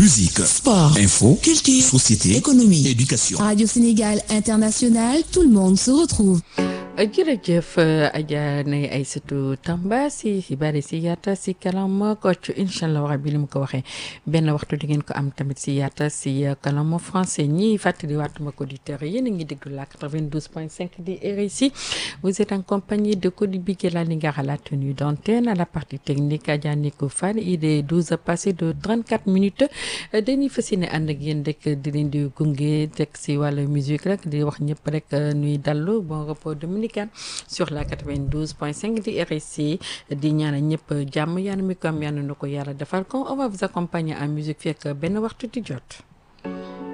Musique, sport, info, culture, société, économie, éducation. Radio Sénégal International, tout le monde se retrouve. jërëjëf Adja Nay Aïssatou Tamba si xibaar yi si yaata si kalam Kocc incha allah wax bi li mu ko waxee benn waxtu di ngeen ko am tamit si yaata si kalam français ñi fàttali waatuma ko auditeurs yéen a ngi déglu la 92.5 di RSI vous êtes en compagnie de Cody Bigué la Lingara à la tenue d'antenne à la partie technique Adja Nico Fall il est 12 passé de 34 minutes dañuy fas yéene ànd ak yéen rek di leen di gunge teg si wàllu musique rek di wax ñëpp rek nuy dallu bon repos dominicain sur la 92.5 di RSI di ñaanal ñëpp jàmm yàlla mi ko am yàlla na ko yàlla defal ko on va vous accompagner en musique fekk benn waxtu di jot.